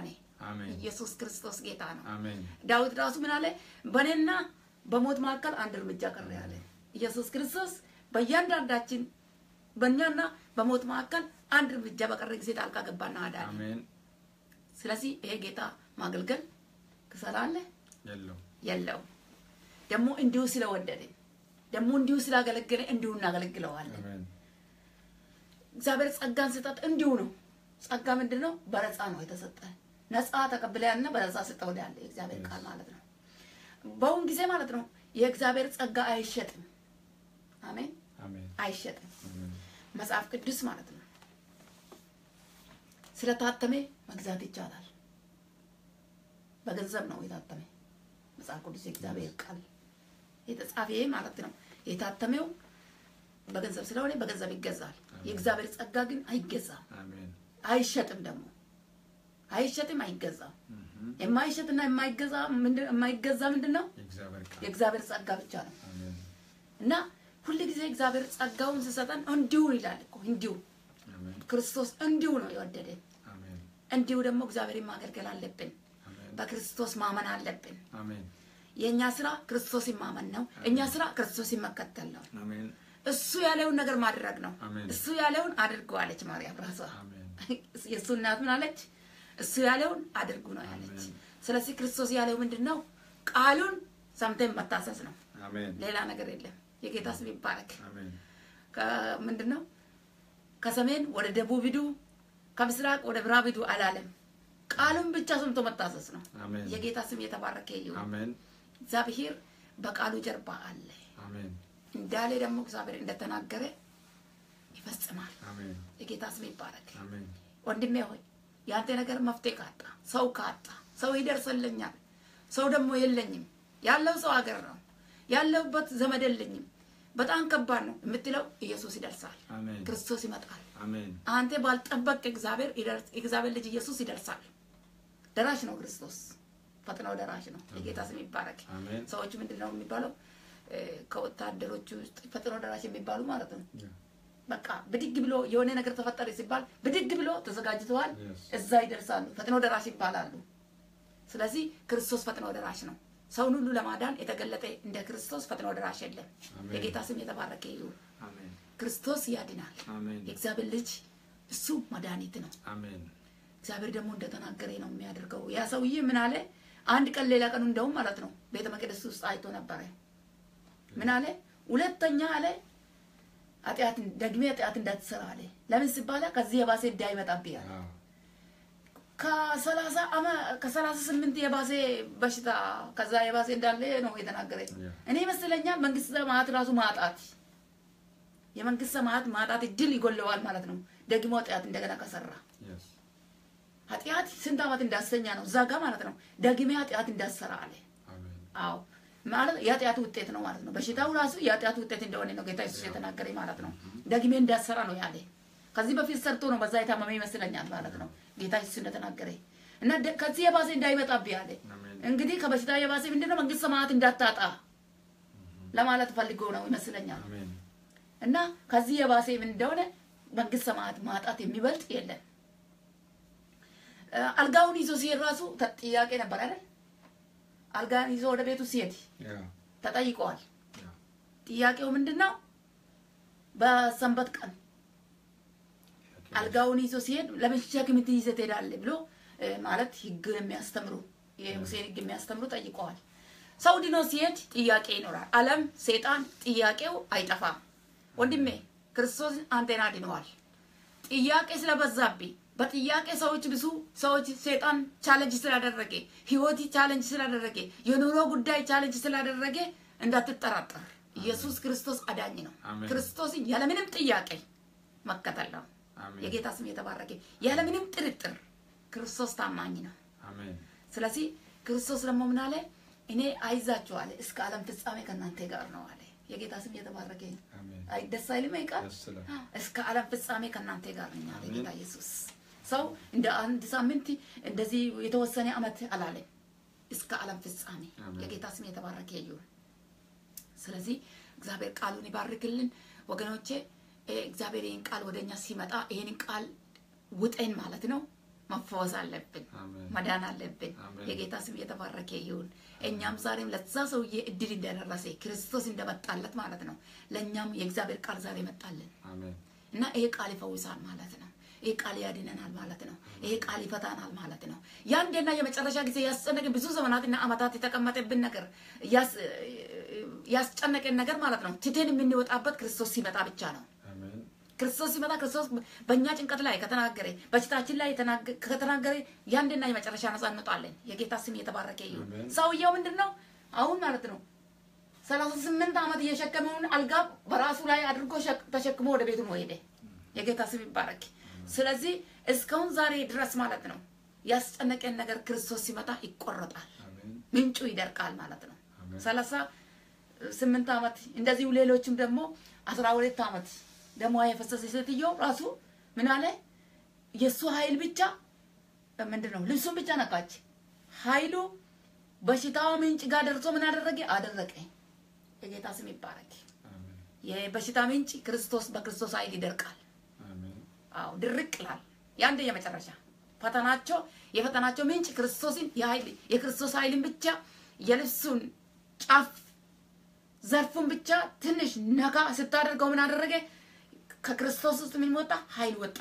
አሜን።
ኢየሱስ ክርስቶስ ጌታ ነው።
አሜን።
ዳዊት ራሱ ምን አለ? በእኔና በሞት መካከል አንድ እርምጃ ቀረ ያለ ኢየሱስ ክርስቶስ በእያንዳንዳችን በእኛና በሞት መካከል አንድ እርምጃ በቀረ ጊዜ ጣልቃ ገባና አዳነ።
አሜን።
ስለዚህ ይሄ ጌታ ማገልገል ክሰላለ
የለው
የለው ደግሞ እንዲሁ ስለወደደ ደግሞ እንዲሁ ስላገለገለ እንዲሁ እናገለግለዋለን።
አሜን።
እግዚአብሔር ጸጋን ስጠት እንዲሁ ነው። ጸጋ ምንድን ነው? በነፃ ነው የተሰጠ። ነፃ ተቀብለያልና በነፃ ስጠው ያለ የእግዚአብሔር ቃል ማለት ነው። በአሁን ጊዜ ማለት ነው የእግዚአብሔር ጸጋ አይሸጥም። አሜን፣
አሜን።
አይሸጥም።
አሜን።
መጽሐፍ ቅዱስ ማለት ነው ስለታተመ መግዛት ይቻላል። በገንዘብ ነው የታተመ መጽሐፍ ቅዱስ የእግዚአብሔር ቃል የተጻፈ ማለት ነው። የታተመው በገንዘብ ስለሆነ በገንዘብ ይገዛል። የእግዚአብሔር ጸጋ ግን አይገዛም፣
አሜን።
አይሸጥም። ደግሞ አይሸጥም፣ አይገዛም።
እህም።
የማይሸጥና የማይገዛ ምንድን- የማይገዛ ምንድን ነው?
የእግዚአብሔር ቃል
የእግዚአብሔር ጸጋ ብቻ ነው።
አሜን።
እና ሁል ጊዜ እግዚአብሔር ጸጋውን ሲሰጠን እንዲሁ ይላል እኮ እንዲሁ
አሜን።
ክርስቶስ እንዲሁ ነው የወደደን።
አሜን።
እንዲሁ ደግሞ እግዚአብሔርን ማገልገል አለብን።
አሜን።
በክርስቶስ ማመን አለብን።
አሜን።
የእኛ ስራ ክርስቶስን ማመን ነው። እኛ ስራ ክርስቶስን መከተል ነው።
አሜን።
እሱ ያለውን ነገር ማድረግ ነው።
አሜን።
እሱ ያለውን አድርገዋለች ማርያም ራሷ።
አሜን።
የእሱ እናት ምን አለች? እሱ ያለውን አድርጉ ነው ያለች።
አሜን።
ስለዚህ ክርስቶስ ያለው ምንድን ነው? ቃሉን ሰምተን መታሰስ ነው።
አሜን።
ሌላ ነገር የለም። የጌታ ስም ይባረክ።
አሜን።
ከ- ምንድን ነው ከሰሜን ወደ ደቡብ ሂዱ፣ ከምስራቅ ወደ ምዕራብ ሂዱ አላለም። ቃሉን ብቻ ሰምቶ መታሰስ ነው።
አሜን።
የጌታ ስም የተባረከ ይሁን።
አሜን።
እግዚአብሔር በቃሉ ጀርባ አለ
አሜን።
እንዳለ ደግሞ እግዚአብሔር እንደተናገረ ይፈጽማል።
አሜን።
የጌታ ስም ይባረክ።
አሜን።
ወንድሜ ሆይ ያንተ ነገር መፍትሄ ካጣ ሰው ካጣ ሰው ይደርሰልኛል፣ ሰው ደግሞ የለኝም፣ ያለው ሰው ሀገር ነው ያለውበት ዘመድ የለኝም፣ በጣም ከባድ ነው የምትለው ኢየሱስ ይደርሳል።
አሜን።
ክርስቶስ ይመጣል።
አሜን።
አንተ ባልጠበቅ እግዚአብሔር ይደርስ እግዚአብሔር ልጅ ኢየሱስ ይደርሳል። ደራሽ ነው ክርስቶስ፣ ፈጥነው ደራሽ ነው። የጌታ ስም ይባረክ።
አሜን።
ሰዎች ምንድን ነው የሚባለው እ፣ ከወታደሮቹ ውስጥ ፈጥነው ደራሽ የሚባሉ ማለት ነው። በቃ ብድግ ብሎ የሆነ ነገር ተፈጠረ ሲባል ብድግ ብሎ ተዘጋጅተዋል፣
Yes.
እዛ ይደርሳሉ። ፈጥኖ ደራሽ ይባላሉ። ስለዚህ ክርስቶስ ፈጥኖ ደራሽ ነው። ሰውን ሁሉ ለማዳን የተገለጠ እንደ ክርስቶስ ፈጥኖ ደራሽ የለም።
አሜን።
የጌታ ስም የተባረከ ይሁን።
አሜን።
ክርስቶስ ያድናል።
አሜን።
የእግዚአብሔር ልጅ እሱ መድኃኒት ነው።
አሜን።
እግዚአብሔር ደግሞ እንደተናገረ ነው የሚያደርገው። ያ ሰውዬ ምን አለ? አንድ ቀን ሌላ ቀኑ እንደውም ማለት ነው ቤተ መቅደስ ውስጥ አይቶ ነበረ። ምን አለ? ሁለተኛ አለ ኃጢአት ደግሜ ኃጢአት እንዳትሰራ አለ። ለምን ሲባላ ከዚህ የባሰ እንዳይመጣብህ አለ።
አዎ።
ከሰላሳ አመ ከሰላሳ ስምንት የባሰ በሽታ ከዛ የባሰ እንዳለ ነው የተናገረ።
ያ።
እኔ ይመስለኛል መንግስት ሰማያት ራሱ ማጣት የመንግስት ሰማያት ማጣት እድል ይጎለዋል ማለት ነው። ደግሞ ኃጢአት እንደገና ከሰራ
Yes.
ኃጢአት ስንት ዓመት እንዳሰኛ ነው እዛ ጋር ማለት ነው። ደግሜ ኃጢአት እንዳሰራ አለ።
አሜን።
አዎ ማለት የኃጢአቱ ውጤት ነው ማለት ነው። በሽታው ራሱ የኃጢአቱ ውጤት እንደሆነ ነው ጌታ ኢየሱስ የተናገረ ማለት ነው። ደግሜ እንዳሰራ ነው ያለ። ከዚህ በፊት ሰርቶ ነው በዛ የታመመ ይመስለኛል ማለት ነው ጌታ ኢየሱስ እንደተናገረ እና ደ- ከዚህ የባሰ እንዳይመጣብህ ያለ
አሜን።
እንግዲህ ከበሽታ የባሰ ምንድነው መንግስት ሰማያት እንዳታጣ ለማለት ፈልጎ ነው ይመስለኛል።
አሜን።
እና ከዚህ የባሰ ምን እንደሆነ መንግስት ሰማያት ማጣት የሚበልጥ የለም። እ፣ አልጋውን ይዞ ሲሄድ ራሱ ተ- ጥያቄ ነበር አይደል? አልጋን ይዞ ወደ ቤቱ ሲሄድ
ያ።
ተጠይቀዋል።
ያ።
ጥያቄው ምንድን ነው? በሰንበት ቀን አልጋውን ይዞ ሲሄድ ለምን ሸክም ይዘህ ትሄዳለህ ብሎ እ፣ ማለት ህግ የሚያስተምሩ የሙሴን ህግ የሚያስተምሩ ጠይቀዋል። ሰው ድኖ ሲሄድ ጥያቄ ይኖራል። ዓለም ሴጣን ጥያቄው አይጠፋም። ወንድሜ ክርስቶስ አንተን አድነዋል። ጥያቄ ስለበዛብኝ በጥያቄ ሰዎች ብዙ ሰዎች ሴጣን ቻለንጅ ስላደረገ ህይወት ቻለንጅ ስላደረገ የኑሮ ጉዳይ ቻለንጅ ስላደረገ እንዳትጠራጠር። ኢየሱስ ክርስቶስ አዳኝ ነው።
አሜን።
ክርስቶስን ያለምንም ጥያቄ መከተል ነው።
አሜን።
የጌታ ስም የተባረከ ያለምንም ጥርጥር ክርስቶስ ታማኝ ነው።
አሜን።
ስለዚህ ክርስቶስ ደግሞ ምን አለ? እኔ አይዛችኋል እስከ ዓለም ፍጻሜ ከእናንተ ጋር ነው አለ። የጌታ ስም የተባረከ ነው።
አሜን።
አይ ደስ አይልም? ይህ ቃል
ደስ ይላል።
እስከ ዓለም ፍጻሜ ከእናንተ ጋር ነኝ አለ
አሜን።
ጌታ ኢየሱስ። ሰው እንደ አንድ ሳምንት እንደዚህ የተወሰነ ዓመት አላለም። እስከ ዓለም ፍጻሜ
አሜን።
የጌታ ስም የተባረከ ይሁን። ስለዚህ እግዚአብሔር ቃሉን ይባርክልን ወገኖቼ። እ፣ እግዚአብሔር ይህን ቃል ወደኛ ሲመጣ ይህንን ቃል ውጠን ማለት ነው መፈወስ አለብን፣
አሜን።
መዳን አለብን።
አሜን።
የጌታ ስም የተባረከ ይሁን። እኛም ዛሬም ለዛ ሰውዬ እድል እንደደረሰ ክርስቶስ እንደመጣለት ማለት ነው። ለእኛም የእግዚአብሔር ቃል ዛሬ መጣልን
አሜን። እና
እና ይሄ ቃል ይፈውሳል ማለት ነው። ይሄ ቃል ያድነናል ማለት ነው። ይሄ ቃል ይፈታናል ማለት ነው። የአንዴና የመጨረሻ ጊዜ ያስጨነቅን ብዙ ዘመናትና ዓመታት የተቀመጠብን ነገር ያስ- ያስጨነቀን ነገር ማለት ነው ትተን የምንወጣበት ክርስቶስ ሲመጣ ብቻ ነው።
አሜን።
ክርስቶስ ሲመጣ ክርስቶስ በእኛ ጭንቀት ላይ ከተናገረ በሽታችን ላይ የተናገ- ከተናገረ የአንድና የመጨረሻ ነጻ እንወጣለን። የጌታ ስም የተባረከ ይሁን።
አሜን።
ሰውየው ምንድን ነው አሁን ማለት ነው ሰላሳ ስምንት ዓመት እየሸከመውን አልጋ በራሱ ላይ አድርጎ ሸክ- ተሸክሞ ወደ ቤቱ ነው ሄደ። የጌታ ስም ይባረክ። ስለዚህ እስካሁን ዛሬ ድረስ ማለት ነው ያስጨነቀን ነገር ክርስቶስ ሲመጣ ይቆረጣል፣
አሜን።
ምንጩ ይደርቃል ማለት ነው።
አሜን።
ሰላሳ ስምንት ዓመት እንደዚሁ ሌሎችም ደግሞ አስራ ሁለት ዓመት ደሟ የፈሰሰ ሴትዮ ራሱ ምን አለ የእሱ ኃይል ብቻ ምንድን ነው ልብሱን ብቻ ነካች። ኃይሉ በሽታዋ ምንጭ ጋር ደርሶ ምን አደረገ? አደረቀ። የጌታ ስም ይባረክ።
አሜን።
የበሽታ ምንጭ ክርስቶስ በክርስቶስ ኃይል ይደርቃል።
አሜን።
አዎ ድርቅ ይላል። የአንድ የመጨረሻ ፈተናቸው የፈተናቸው ምንጭ ክርስቶስን የኃይል የክርስቶስ ኃይልን ብቻ የልብሱን ጫፍ ዘርፉን ብቻ ትንሽ ነካ ስታደርገው ምን አደረገ? ከክርስቶስ ውስጥ ምን ወጣ? ኃይል ወጣ።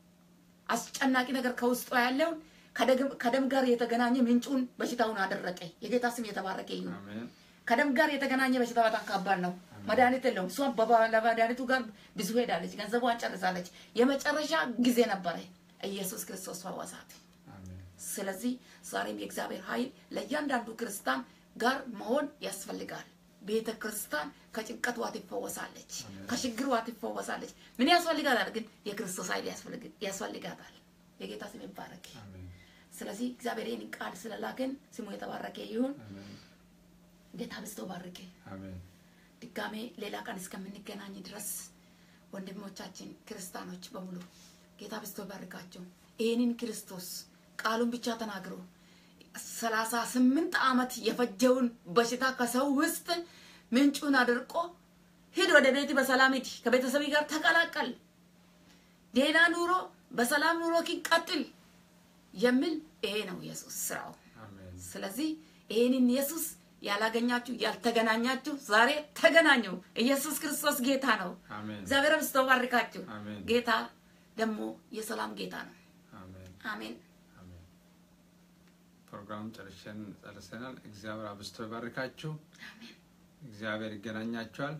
አስጨናቂ ነገር ከውስጡ ያለውን ከደግ- ከደም ጋር የተገናኘ ምንጩን በሽታውን አደረቀ። የጌታ ስም የተባረከ ይሁን።
አሜን።
ከደም ጋር የተገናኘ በሽታ በጣም ከባድ ነው። መድኃኒት የለውም። እሷ በባ- ለመድኃኒቱ ጋር ብዙ ሄዳለች፣ ገንዘቧን ጨርሳለች። የመጨረሻ ጊዜ ነበረ። ኢየሱስ ክርስቶስ ፈወሳት።
አሜን።
ስለዚህ ዛሬም የእግዚአብሔር ኃይል ለእያንዳንዱ ክርስቲያን ጋር መሆን ያስፈልጋል። ቤተ ክርስቲያን ከጭንቀት ዋት ትፈወሳለች፣ ከችግር ዋት ትፈወሳለች። ምን ያስፈልጋታል ግን? የክርስቶስ ኃይል ያስፈልግ- ያስፈልጋታል። የጌታ ስም ይባረክ።
አሜን።
ስለዚህ እግዚአብሔር ይህን ቃል ስለላከን ስሙ የተባረከ ይሁን።
አሜን።
ጌታ ብስቶ ባርክ።
አሜን።
ድጋሜ ሌላ ቀን እስከምንገናኝ ድረስ ወንድሞቻችን ክርስቲያኖች በሙሉ ጌታ ብስቶ ባርካቸው። ይህንን ክርስቶስ ቃሉን ብቻ ተናግሮ ሰላሳ ስምንት ዓመት የፈጀውን በሽታ ከሰው ውስጥ ምንጩን አድርቆ ሂድ ወደ ቤት በሰላም ሂድ፣ ከቤተሰብ ጋር ተቀላቀል፣ ሌላ ኑሮ በሰላም ኑሮ ቀጥል የሚል ይሄ ነው ኢየሱስ ስራው።
አሜን።
ስለዚህ ይህንን ኢየሱስ ያላገኛችሁ ያልተገናኛችሁ ዛሬ ተገናኙ። ኢየሱስ ክርስቶስ ጌታ ነው።
አሜን።
እግዚአብሔር አብዝቶ ባርካችሁ።
አሜን።
ጌታ ደግሞ የሰላም ጌታ ነው።
አሜን።
አሜን።
አሜን። ፕሮግራሙን ጨርሰን ጨርሰናል። እግዚአብሔር አብዝቶ ይባርካችሁ። እግዚአብሔር ይገናኛችኋል።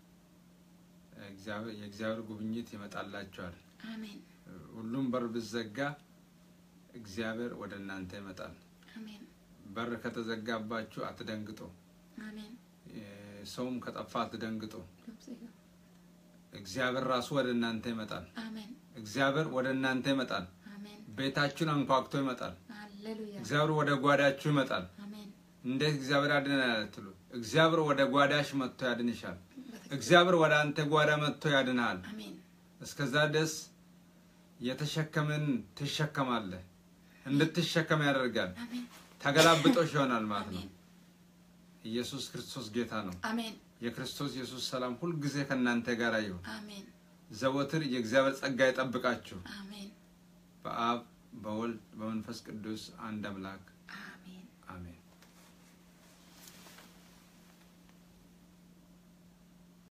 እግዚአብሔር የእግዚአብሔር ጉብኝት ይመጣላችኋል።
አሜን።
ሁሉም በር ብዘጋ እግዚአብሔር ወደ እናንተ ይመጣል።
አሜን።
በር ከተዘጋባችሁ አትደንግጡ።
አሜን።
እ፣ ሰውም ከጠፋ አትደንግጡ። እግዚአብሔር ራሱ ወደ እናንተ ይመጣል።
አሜን።
እግዚአብሔር ወደ እናንተ ይመጣል።
አሜን።
ቤታችሁን አንኳኩቶ ይመጣል።
ሃሌሉያ።
እግዚአብሔር ወደ ጓዳችሁ ይመጣል።
አሜን።
እንዴት እግዚአብሔር ያድነናል አትሉ? እግዚአብሔር ወደ ጓዳሽ መጥቶ ያድንሻል። እግዚአብሔር ወደ አንተ ጓዳ መጥቶ ያድንሃል።
አሜን።
እስከዛ ድረስ የተሸከምን ትሸከማለህ። እንድትሸከም ያደርጋል።
አሜን።
ተገላብጦሽ ይሆናል ማለት ነው።
አሜን።
ኢየሱስ ክርስቶስ ጌታ ነው።
አሜን።
የክርስቶስ ኢየሱስ ሰላም ሁልጊዜ ከእናንተ ጋር ይሁን።
አሜን።
ዘወትር የእግዚአብሔር ጸጋ ይጠብቃችሁ።
አሜን።
በአብ በወልድ በመንፈስ ቅዱስ አንድ አምላክ